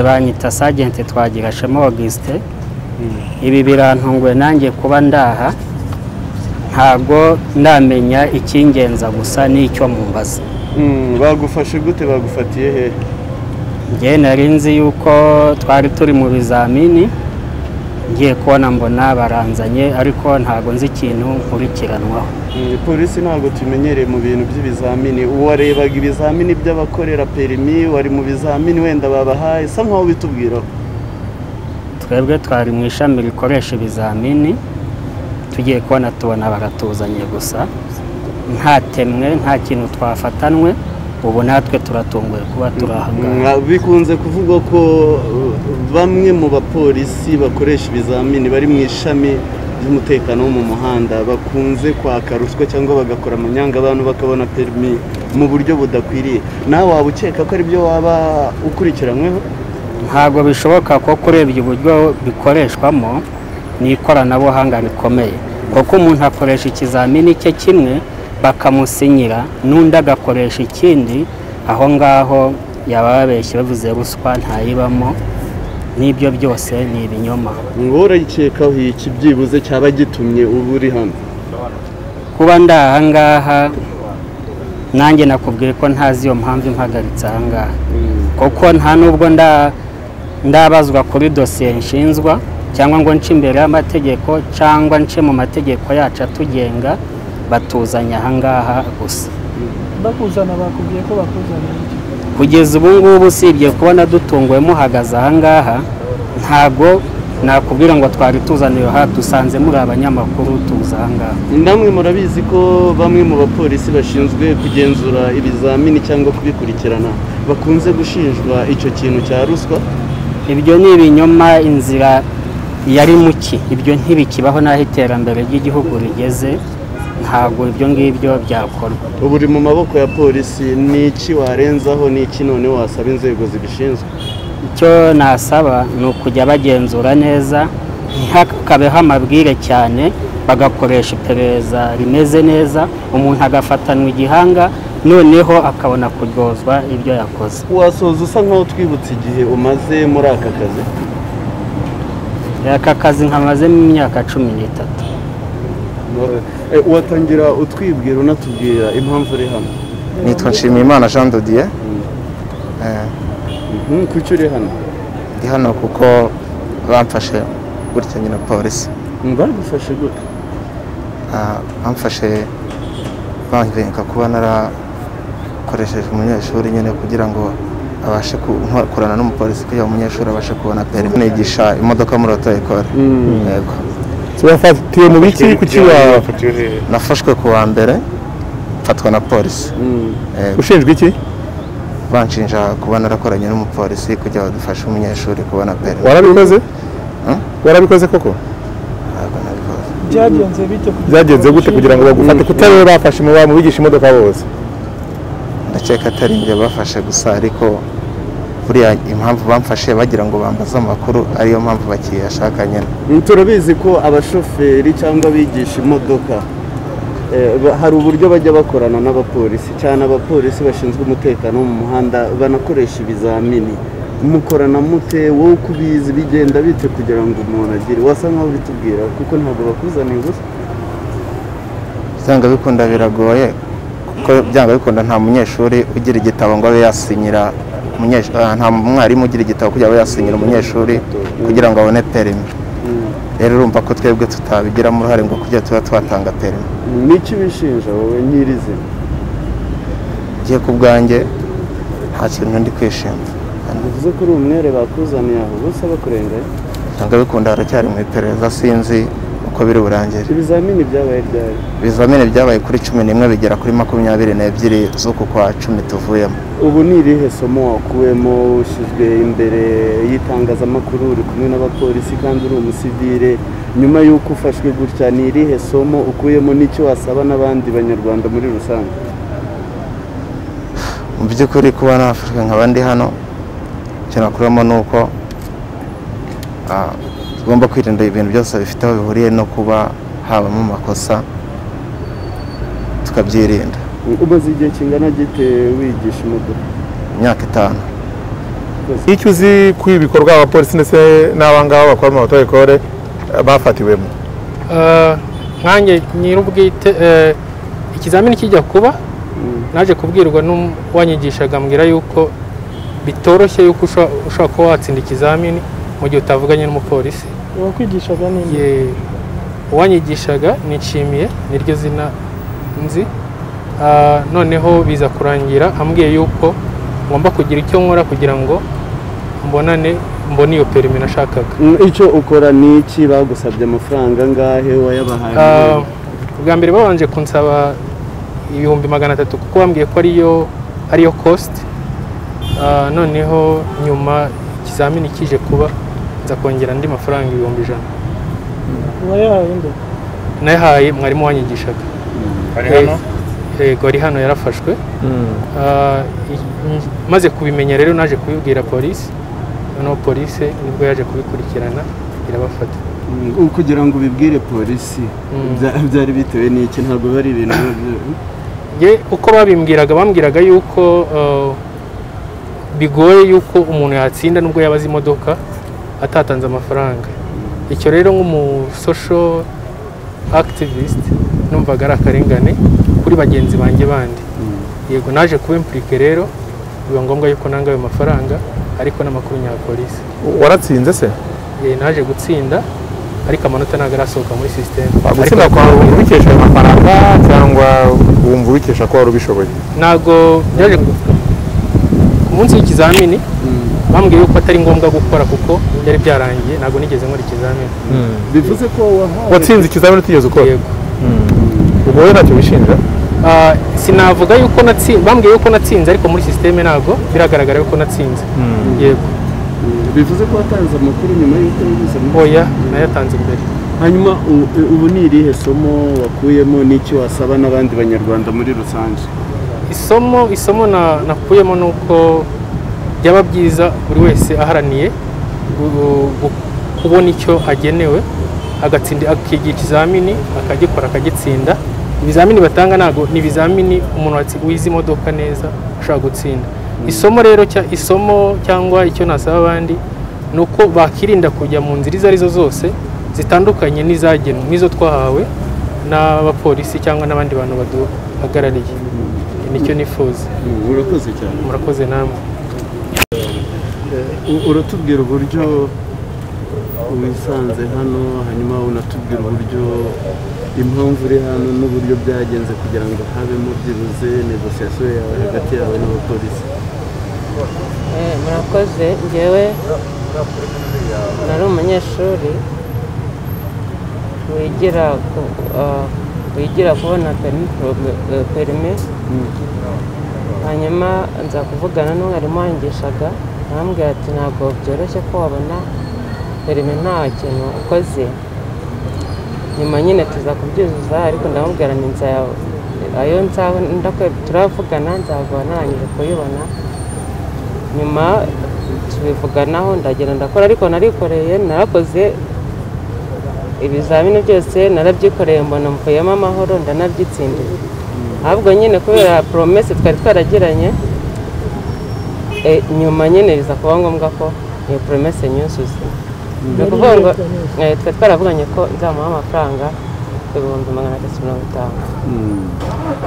banyita sajenti twagirashemo augustin ibi birantunguye nanjye kuba ndaha ntabwo ndamenya icyingenza gusa n'icyo mumbaza Mm, bagufashe gute bagufatiye hehe njye nari nzi yuko twari turi mu bizamini ngiye kubona mbona baranzanye ariko ntabwo nzi ikintu nkurikiranwaho Mm, polisi ntabwo tumenyereye mu bintu by'ibizamini uwarebaga ibizamini by'abakorera perimi wari mu bizamini wenda babahaye sa nkaho bitubwiraho twebwe twari mu ishami rikoresha ibizamini tugiye kubona tubona baratuzanye gusa ntatemwe nta kintu twafatanwe ubu natwe turatunguye kuba turi aha ngaha Mwa- bikunze kuvugwa ko uh, bamwe mu bapolisi bakoresha ibizamini bari mu ishami ry'umutekano wo mu muhanda bakunze kwaka ruswa cyangwa bagakora amanyanga abantu bakabona perimi mu buryo budakwiriye nawe waba ukeka ko aribyo waba ukurikiranyweho ntabwo bishoboka ko kurebye uburyo bikoreshwamo ni ikoranabuhanga rikomeye kuko umuntu akoresha ikizamini cye kimwe bakamusinyira n'undi agakoresha ikindi aho ngaho yaba yabeshye bavuze ruswa ntayibamo n'ibyo byose ni ibinyoma ngo urayikekaho iki byibuze cyaba gitumye uba uri hano kuba ndi aha ngaha nanjye nakubwiye ko ntazi iyo mpamvu impagaritse aha ngaha kuko nta nubwo nda- ndabazwa kuri dosiye nshinzwa cyangwa ngo nce imbere y'amategeko cyangwa nce mu mategeko yacu atugenga batuzanye aha ngaha gusa bakuzana bakubwiye ko bakuzana iki? kugeza ubu ngubu usibye kubona dutunguwe muhagaze aha ngaha ntabwo nakubwira ngo twari tuzaniye aha dusanze muri abanyamakuru tuza aha ngaha namwe murabizi ko bamwe mu bapolisi bashinzwe kugenzura ibizamini cyangwa kubikurikirana bakunze gushinjwa icyo kintu cya ruswa ibyo ni ibinyoma inzira yari muki ibyo ntibikibaho n'aho iterambere ry'igihugu rigeze ntabwo ibyo ngibyo byakorwa ubu uri mu maboko ya polisi ni iki warenzaho ni iki none wasaba inzego zibishinzwe icyo nasaba ni ukujya bagenzura neza ntihakabeho amabwire cyane bagakoresha iperereza rimeze neza umuntu agafatanwa igihanga noneho akabona kuryozwa ibyo yakoze wasoza usa nkaho twibutse igihe umaze muri aka kazi aka kazi nkamazemo imyaka cumi n'itatu Eh, watangira utwibwira unatubwira impamvu uri hano nitwa nshimiyimana jean de dieu Eh, Mhm, kuki uri hano ndi hano kuko bamfashe gutya nyine polisi bagufashe gute Ah, bamfashe banvenga kuba narakoresheje umunyeshuri nyine kugira ngo abashe ku- nkorana n'umupolisi kugira ngo umunyeshuri abashe kubona perimi nigisha imodoka muri oto ekore yego bafatiwe mu biki kuki wa- nafashwe ku wa mbere mfatwa na polisi Mm. Eh, ushinjwa iki banshinja kuba narakoranye n'umupolisi kugira ngo dufashe umunyeshuri kubona perimi warabikoze Hmm? warabikoze koko Ntabwo nabikoze. byagenze bite byagenze gute kugira ngo bagufate kutari wowe bafashe mu ba- mu bigisha imodoka bose ndakeka atari njye bafashe gusa ariko buriya impamvu bamfashe bagira ngo bambaze amakuru ariyo mpamvu bakiyashaka nyine Mm, turabizi ko abashoferi cyangwa abigisha imodoka eh, ba- hari uburyo bajya bakorana n'abapolisi cyane abapolisi bashinzwe umutekano wo mu muhanda banakoresha ibizamini mukorana mute wowe uko ubizi bigenda bite kugira ngo umuntu agire wasa nkaho ubitubwira kuko ntabwo bakuzaniye gusa byanga bikunda biragoye kuko byanga bikunda nta munyeshuri ugira igitabo ngo abe yasinyira umunyeshu- ah, nta mwarimu ugira igitabo kugira ngo abe yasinyira umunyeshuri kugira ngo abone perimi rero urumva ko twebwe tutabigiramo uruhare ngo kugira tuba twatanga perimi niki bishinja wowe nyirizina ngiye ku bwanjye nta kintu ndi kwishima bivuze ko uri umwere bakuzaniye aho gusa bakurenganya byanga bikunda haracyari mu iperereza sinzi uko biri burangire ibizamini byabaye ryari ibizamini byabaye kuri cumi n'imwe bigera kuri makumyabiri n'ebyiri z'uku kwa cumi tuvuyemo ubu ni irihe somo wakuwemo ushyizwe imbere y'itangazamakuru uri kumwe n'abapolisi kandi uri umusivire nyuma y'uko ufashwe gutya ni irihe somo ukuyemo n'icyo wasaba n'abandi banyarwanda muri rusange mu by'ukuri kuba nafashwe nkaba ndi hano icyo nakuramo ni uko ah, tugomba kwirinda ibintu byose bifite aho bihuriye no kuba habamo amakosa tukabyirinda umaze igihe kingana gite wigisha imodoka imyaka itanu icyo uzi ku ibikorwa abapolisi ndetse n'abangaba bakora mu matorikore bafatiwemo Eh, nkanjye nyir'ubwite eh, ikizamini kijya kuba naje kubwirwa n'uwanyigishaga ambwira yuko bitoroshye yuko usha- ushobora kuba watsinda ikizamini mu gihe utavuganye n'umupolisi uwakwigishaga ni nde Ye- uwanyigishaga nishimiye niryo zina nzi Ah, noneho biza kurangira ambwiye yuko ngomba kugira icyo nkora kugira ngo mbonane mbone iyo perimi nashakaga icyo ukora ni iki bagusabye amafaranga angahe Ah, wayabahaye ubwa mbere babanje kunsaba ibihumbi magana atatu kuko bambwiye ko ariyo ariyo cost Ah, noneho nyuma ikizamini kije kuba nza kongera andi mafaranga ibihumbi ijana uwayahaye nde nayahaye mwarimu wanyigishaga hano yego ari hano yarafashwe Ah, i- i- maze kubimenya rero naje kubibwira polisi noneho polisi nibwo yaje kubikurikirana irabafata Mm, kugira ngo ubibwire polisi Mm. bya- byari bitewe n'iki ntabwo bari ibintu byo- ye uko babimbwiraga bambwiraga yuko eh, bigoye yuko umuntu yatsinda nubwo yabaze imodoka atatanze amafaranga icyo rero nk'umusosho akitivist numvaga ari akarengane kuri bagenzi banjye bandi yego naje kuba impurike rero biba ngombwa yuko nanga ayo mafaranga ariko n'amakuru nya polisi waratsinze se Ye, naje gutsinda ariko amanota ntabwo arasohoka muri sisiteme gutsinda kwawe wumva ubikesha ayo mafaranga cyangwa wumva ubikesha ko wari ubishoboye ntabwo byaje ku munsi w'ikizamini bambwiye yuko atari ngombwa gukora kuko byari byarangiye ntabwo nigeze nkora ikizamini bivuze ko wahawe watsinze ikizamini utigeze ukora yego ubu wowe ntacyo wishinja Ah, sinavuga yuko natsinze bambwiye yuko natsinze ariko muri sisiteme ntabwo biragaragara yuko natsinze yego bivuze ko watanze amakuru nyuma y'uko yabuze oya nayatanze imbere hanyuma u- u- ubu ni irihe somo wakuyemo n'icyo wasaba n'abandi banyarwanda muri rusange isomo isomo na- nakuyemo ni uko byaba byiza buri wese aharaniye gu- gu- kubona icyo agenewe agatsinda akigira ikizamini akagikora akagitsinda ibizamini batanga ntabwo ni ibizamini umuntu watsi- wize imodoka neza ashobora gutsinda isomo rero cya isomo cyangwa icyo nasaba abandi ni uko bakirinda kujya mu nzira izo arizo zose zitandukanye n'izagenwe n'izo twahawe n'abapolisi cyangwa n'abandi bantu baduhagarariye nicyo nifuza Mm, urakoze cyane murakoze namwe U- uratubwira uburyo wisanze hano hanyuma unatubwira uburyo impamvu uri hano n'uburyo byagenze kugira ngo habemo byibuze negosiyasiyo yawe hagati yawe n'abapolisi Eh, murakoze njyewe nari umunyeshuri wigira ku- ah, wigira kubona perimi prob- eh, perimi hanyuma nza kuvugana n'umwarimu wangishaga arambwira ati ntabwo byoroshye ko wabona perimi nta kintu ukoze nyuma nyine tuza kubyuzuza ariko ndamubwira ni nzaya- ayo nzaba ndakwe- turavugana nzaba narangije kuyibona nyuma tubivuganaho ndagenda ndakora ariko narikoreye narakoze ibizamini byose narabyikoreye mbona mvuyemo amahoro ndanabyitsindiye ahubwo nyine kubera poromesi twari twaragiranye eh, nyuma nyine biza kuba ngombwa ko iyo poromesi nyuzuza ni ukuvuga ngo eh, twari twaravuganye ko nzamuha amafaranga ibihumbi magana atatu mirongo itanu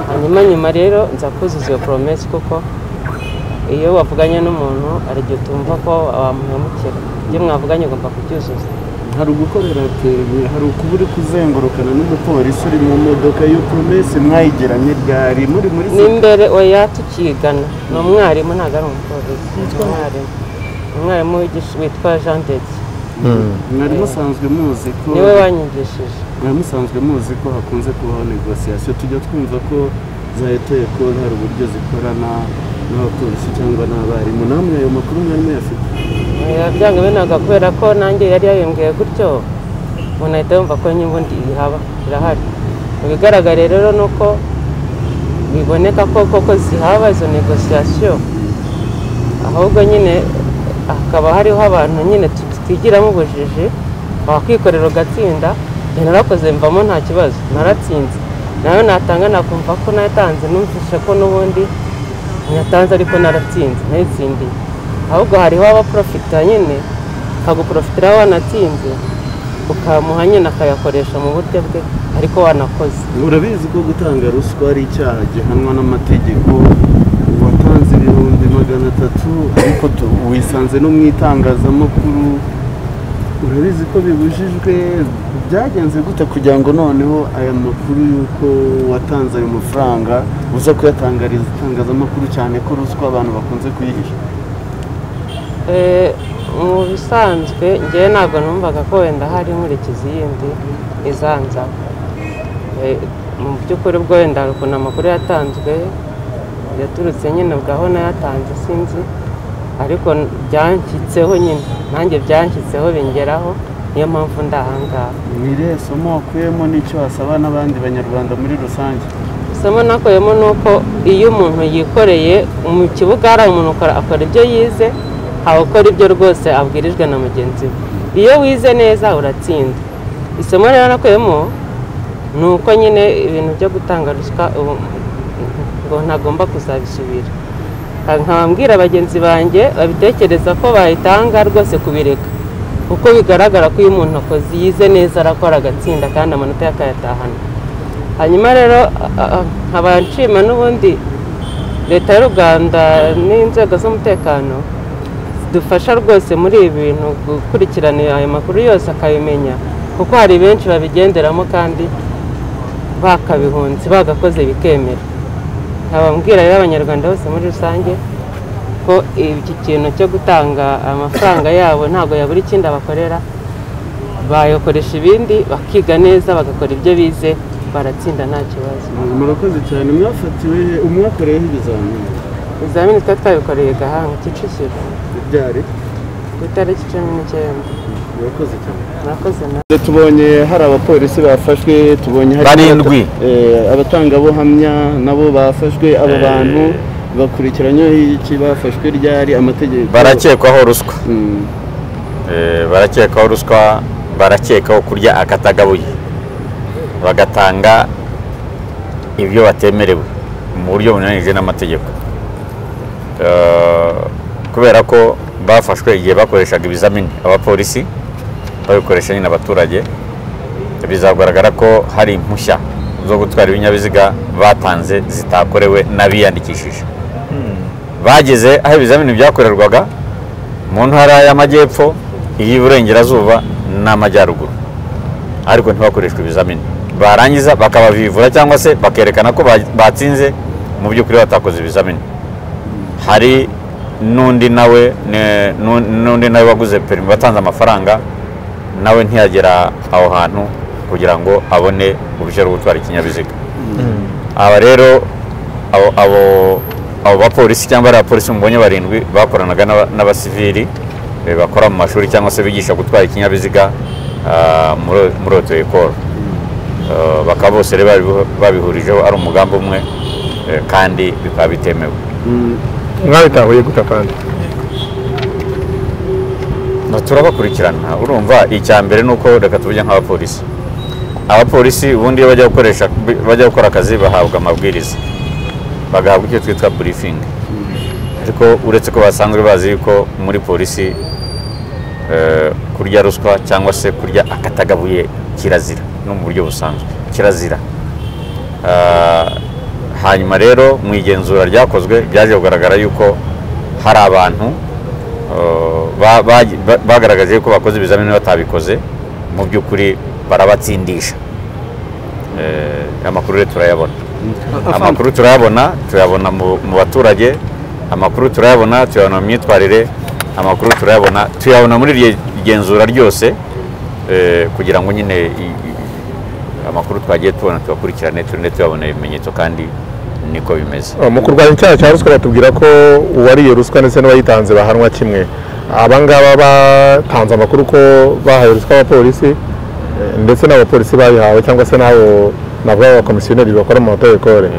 hanyuma nyuma rero nza kuzuza iyo poromesi kuko iyo wavuganye n'umuntu hari igihe utumva ko wamuhemukira ibyo mwavuganye ugomba kubyuzuza hari ugukorera perimi hari ukuba uri kuzengurukana n'umupolisi uri mu modoka iyo promesi mwayigiranye ryari muri muri ni imbere oya tukigana ni umwarimu ntabwo ari umupolisi ni umwarimu umwarimu wigisha- witwa jean deti mwari musanzwe muzi ko niwe wanyigishije mwari musanzwe muzi ko hakunze kubaho negosiyasiyo tujya twumva ko za eteko hari uburyo zikorana n'abapolisi cyangwa n'abarimu namwe ayo makuru mwari muyafite oya byanga binaga kubera ko nanjye yari yayembwiye gutyo umuntu ahita yumva ko nyubundi ihaba irahari mu bigaragara rero ni uko biboneka ko koko zihaba izo negosiyasiyo ahubwo nyine hakaba hariho abantu nyine tutigiramo ubujiji wakwikorera ugatsinda njye narakoze mvamo nta kibazo naratsinze nayo natanga nakumva ko natanze numvise ko n'ubundi ntiyatanze ariko naratsinze nayitsindiye ahubwo hariho abaporofita nyine akaguporofitiraho wanatinze ukamuha nyine akayakoresha mu buryo bwe ariko wanakoze urabizi ko gutanga ruswa ari icyaha gihanwa n'amategeko watanze ibihumbi magana atatu ariko tu- wisanze no mu itangazamakuru urabizi ko bibujijwe byagenze gute kugira ngo noneho aya makuru y'uko watanze ayo mafaranga uza kuyatangariza itangazamakuru cyane ko ruswa abantu bakunze kuyihisha Eh, mu bisanzwe njyewe ntabwo numvaga ko wenda hari inkurikizi yindi izanza mu by'ukuri ubwo wenda hari ukuntu amakuru yatanzwe yaturutse nyine bwaho nayatanze sinzi ariko n- byanshyitseho nyine nanjye byanshyitseho bingeraho niyo mpamvu ndi ahangaha ni irihe somo wakuyemo n'icyo wasaba n'abandi banyarwanda muri rusange isomo nakuyemo ni uko iyo umuntu yikoreye mu kibuga hari umuntu ukora- akora ibyo yize aho ukora ibyo rwose abwirijwe na mugenzi we iyo wize neza uratsinda isomo rero nakuyemo ni uko nyine ibintu byo gutanga ruswa ubu ngo ntagomba kuzabisubira nkababwira bagenzi banjye babitekereza ko bayitanga rwose kubireka kuko bigaragara ko iyo umuntu akoze yize neza arakora agatsinda kandi amanota ye akayatahana hanyuma rero nkaba nshima n'ubundi leta y'u rwanda n'inzego z'umutekano zidufasha rwose muri ibi bintu gukurikirana ayo makuru yose akabimenya kuko hari benshi babigenderamo kandi bakabihunze bagakoze bikemera nkababwira rero abanyarwanda bose muri rusange ko iki kintu cyo gutanga amafaranga yabo ntabwo yabura ikindi abakorera bayakoresha ibindi bakiga neza bagakora ibyo bize baratsinda nta kibazo murakoze cyane mwafatiwe umwakoreyeho ibizamini ibizamini twari twabikoreye gahanga kicukiro byari ku itariki cumi n'icyenda murakoze cyane murakoze nawe tubonye hari abapolisi bafashwe tubonye hari Barindwi. Eh, abatangabuhamya nabo bafashwe aba bantu bakurikiranyweho iki bafashwe ryari amategeko barakekwaho ruswa Mm, Eh, barakekaho ruswa barakekaho kurya akatagabuye bagatanga ibyo batemerewe mu buryo bunyuranyije n'amategeko Eh, kubera ko bafashwe igihe bakoreshaga ibizamini abapolisi babikoresha nyine abaturage bizagaragara ko hari impushya zo gutwara ibinyabiziga batanze zitakorewe n'abiyandikishije bageze aho ibizamini byakorerwaga mu ntara y'amajyepfo iy'iburengerazuba n'amajyaruguru ariko ntibakoreshwe ibizamini barangiza bakabavivura cyangwa se bakerekana ko ba- batsinze mu by'ukuri batakoze ibizamini hari n'undi nawe ne- n'u- n'undi nawe waguze perimi watanze amafaranga nawe ntiyagera aho hantu kugira ngo abone uruhushya rwo gutwara ikinyabiziga aba rero abo- abo abo bapolisi cyangwa ari abapolisi mubonye barindwi bakoranaga n'aba- n'abasivili eh, bakora mu mashuri cyangwa se bigisha gutwara ikinyabiziga ah, muri- muri oto ekoro bakaba bose rero babihu- babihurijeho ari umugambi umwe eh, kandi bikaba bitemewe mm, mwabitahuye gute kandi No, turabakurikirana urumva icya mbere ni uko reka tuvuge nk'abapolisi abapolisi ubundi iyo bajya gukoresha bajya gukora akazi bahabwa amabwiriza bagahabwa icyo twitwa briefing ariko uretse ko basanzwe bazi yuko muri polisi eh, kurya ruswa cyangwa se kurya akatagabuye kirazira no mu buryo busanzwe kirazira Ah, hanyuma rero mu igenzura ryakozwe byaje kugaragara yuko hari abantu eh, ba- ba- ba- bagaragaje yuko bakoze ibizamini batabikoze mu by'ukuri barabatsindisha Eh, amakuru rero turayabona amakuru turayabona tuyabona mu mu baturage amakuru turayabona tuyabona mu myitwarire amakuru turayabona tuyabona muri iryo genzura ryose eh, kugira ngo nyine i- i- amakuru twagiye tubona tubakurikirane turinde tuyabona ibimenyetso kandi niko bimeze Oh, mu kurwanya icyaha cya ruswa batubwira ko uwariye ruswa ndetse n'uwayitanze bahanwa kimwe abangaba batanze amakuru ko bahaye ruswa abapolisi eh, ndetse n'abapolisi bayihawe cyangwa se n'abo navuga abakomisiyoneri bakora mu mategekore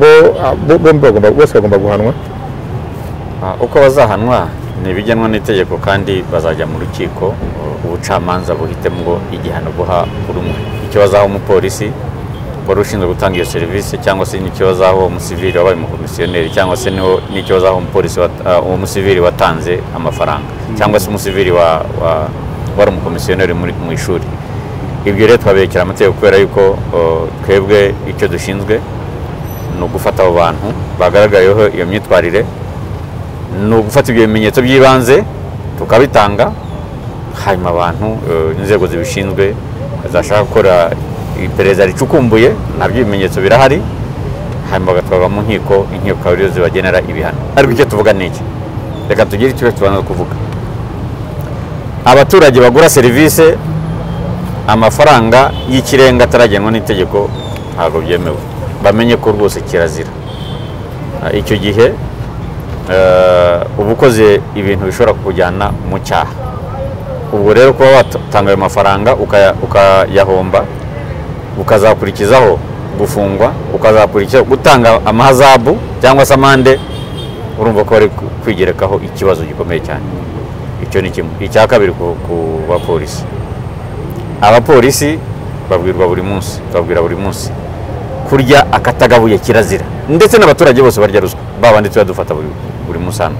bombi bagomba- bose bagomba guhanwa Ah, uko bazahanwa ni ibigenwa n'itegeko kandi bazajya mu rukiko uh, ubucamanza buhitemo igihano guha buri umwe icyo bazaha umupolisi wari ushinzwe gutanga iyo serivisi cyangwa se n'ikibazo aho uwo musivili wabaye umukomisiyoneri cyangwa se niwo- n'ikibazo aho umupolisi wat- ah, uwo musivili watanze amafaranga cyangwa se umusivili wa- wa- wari umukomisiyoneri muri- mu ishuri ibyo rero twabirekera amategeko kubera yuko oh, twebwe icyo dushinzwe ni ugufata abo bantu bagaragayeho iyo myitwarire ni ugufata ibyo bimenyetso by'ibanze tukabitanga hanyuma abantu eh, inzego zibishinzwe zashaka gukora iperereza ricukumbuye nabyo ibimenyetso birahari hanyuma bagatwarwa mu nkiko inkiko akaba ariyo zibagenera ibihano ariko icyo tuvuga ni iki reka tugire icyo tubanza kuvuga abaturage bagura serivisi amafaranga y'ikirenga ataragenwa n'itegeko ntabwo byemewe bamenye ko rwose kirazira Ah, icyo gihe eh, uba ukoze ibintu bishobora kukujyana mu cyaha ubwo rero kuba watanga ayo mafaranga ukaya- ukayahomba ukazakurikizaho gufungwa ukazakurikizaho gutanga amahazabu cyangwa se amande urumva ko bari ku- kwigerekaho ikibazo gikomeye cyane icyo ni kimwe icya kabiri ku ku bapolisi abapolisi babwirwa buri munsi babwira buri munsi kurya akatagabuye kirazira ndetse n'abaturage bose barya ruswa ba bandi tuba dufata buri, buri munsi hano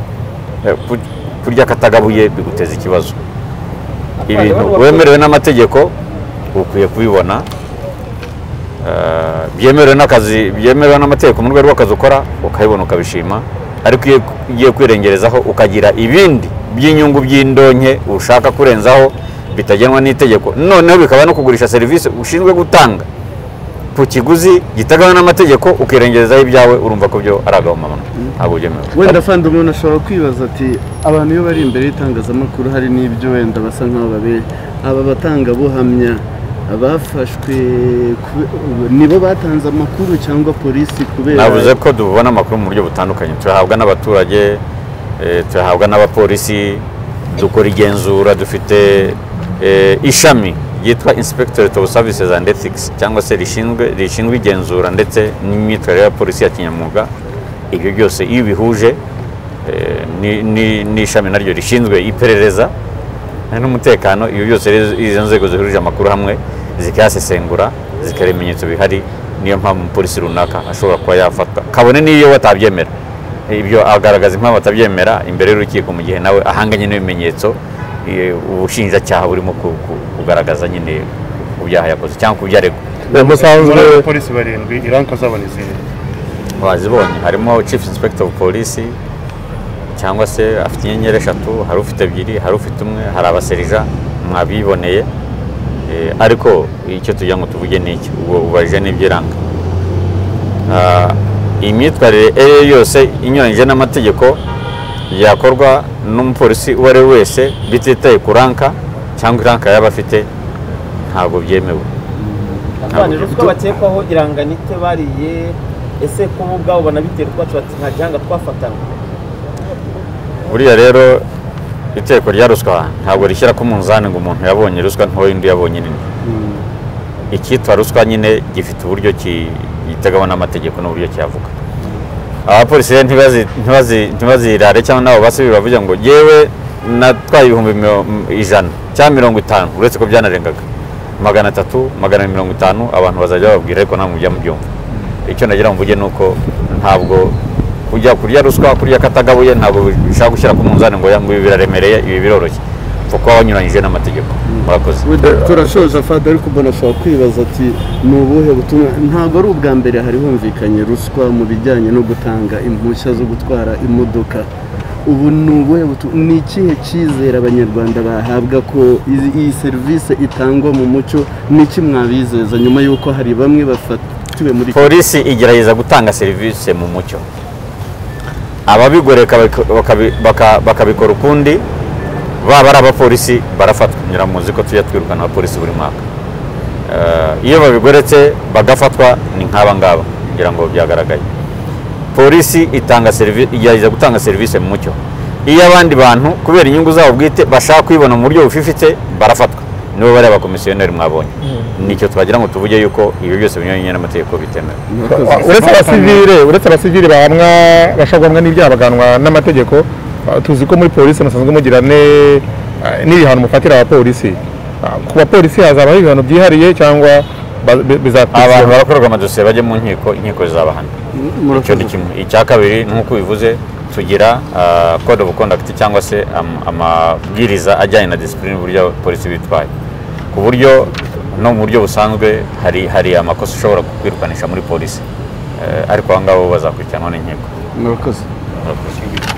Eh, ku- kurya akatagabuye biguteza ikibazo ibintu wemerewe n'amategeko ukwiye kubibona Eh, byemerewe n'akazi byemerewe n'amategeko mu rwego rw'akazi ukora ukabibona ukabishima ariko iyo ugiye kwirengerezaho ukagira ibindi by'inyungu by'indonke ushaka kurenzaho bitagenwa n'itegeko noneho bikaba no kugurisha serivisi ushinzwe gutanga ku kiguzi gitagawe n'amategeko ukirengerezaho ibyawe urumva ko byo ari agahomamano ntabwo byemewe wenda afande umuntu ashobora kwibaza ati abantu iyo bari imbere y'itangazamakuru hari n'ibyo wenda basa nk'aho babere aba batangabuhamya bafashwe kube- nibo batanze amakuru cyangwa polisi kubera navuze ko tubona amakuru mu buryo butandukanye tuyahabwa n'abaturage eh, tuyahabwa n'abapolisi dukora igenzura dufite eh, ishami ryitwa inspectorate of services and ethics cyangwa se rishinzwe rishinzwe igenzura ndetse n'imyitwarire ya polisi ya kinyamwuga ibyo byose iyo bihuje n'ishami naryo rishinzwe iperereza n'umutekano ibyo byose rero izo nzego zihurije amakuru hamwe zikayasesengura zikora ibimenyetso bihari niyo mpamvu umupolisi runaka ashobora kuba yafatwa kabone n'iyo batabyemera ibyo agaragaza impamvu atabyemera imbere y'urukiko mu gihe nawe ahanganye n'ibimenyetso eh, ubushinjacyaha burimo ku- ku- kugaragaza nyine ku byaha yakoze cyangwa ku byo aregwa umusanzwe polisi barindwi iranka zabo ni izihe bazibonye harimo chief inspector of police cyangwa se afite inyenyeri eshatu hari ufite ebyiri hari ufite umwe hari abaserija mwabiboneye Eh, ariko icyo tugira ngo tuvuge ni iki ubwo ubajije n'ibyo iranga Ah, imyitwarire iyo ari yo yose inyuranyije n'amategeko yakorwa n'umupolisi uwo ari we wese bititaye ku ranka cyangwa iranka yaba afite ntabwo byemewe abana ruswa bakekwaho iranganite bariye ese ko bo ubwabo banabiterwa bati nta gihanga twafatanywe buriya rero iteko rya ruswa ntabwo rishyira ku munzani ngo umuntu yabonye ruswa ntoya undi yabonye nini icyitwa ruswa nyine gifite uburyo ki- giteganywa n'amategeko n'uburyo kiyavuga abapolisi rero ntibazi- ntibazi- ntibazirare cyangwa n'abo basi bavuga ngo yewe natwaye ibihumbi miro- m- ijana cyangwa mirongo itanu uretse ko byanarengaga magana atatu magana mirongo itanu abantu bazajya bababwira ariko ntabwo mujya mubyumva icyo nagira ngo mvuge ni uko ntabwo kujya kurya ruswa kurya akatagabuye ntabwo bishaka gushyira ku munzani ngo ya ngo ibi biraremereye ibi biroroshye upfa kuba wanyuranyije n'amategeko murakoze Wenda turashoje fada ariko umuntu ashobora kwibaza ati ni ubuhe butumwa ntabwo ari ubwa mbere hari humvikanye ruswa mu bijyanye no gutanga impushya zo gutwara imodoka ubu ni ubuhe butumwa ni ikihe cyizere abanyarwanda bahabwa ko izi- iyi serivisi itangwa mu mucyo ni iki mwabizeza nyuma y'uko hari bamwe bafatiwe muri polisi igerageza gutanga serivisi mu mucyo ababigoreka bakabi- baka- bakabikora ukundi baba ari abapolisi barafatwa nyura muzi ko tujya twirukana abapolisi buri mwaka Eh, iyo babigoretse bagafatwa ni nk'aba ngaba ngira ngo byagaragaye polisi itanga serivisi igerageza gutanga serivisi mu mucyo iyo abandi bantu kubera inyungu zabo bwite bashaka kuyibona mu buryo bufifite barafatwa nibo bari abakomisiyoneri mwabonye nicyo twagira ngo tuvuge yuko ibyo byose binyuranye n'amategeko bitemewe uretse abasivile uretse abasivile bahamwa bashobora guhamwa n'ibyaha baganwa n'amategeko ah, tuzi ko muri polisi musanzwe mugira ne- ah, n'ibihano mufatira abapolisi Ah, ku bapolisi hazabaho ibihano byihariye cyangwa ba- bi- bizakurikiraho. abantu barakorerwa amadosiye bajya mu nkiko inkiko zizabahana icyo ni kimwe icya kabiri nk'uko bivuze tugira ah, code of conduct cyangwa se am- amabwiriza ajyanye na disipurine uburyo polisi bitwaye ku buryo no mu buryo busanzwe hari hari amakosa ushobora kukwirukanisha muri polisi Eh, ariko abo ngabo bazakurikiranwa n'inkiko murakoze murakoze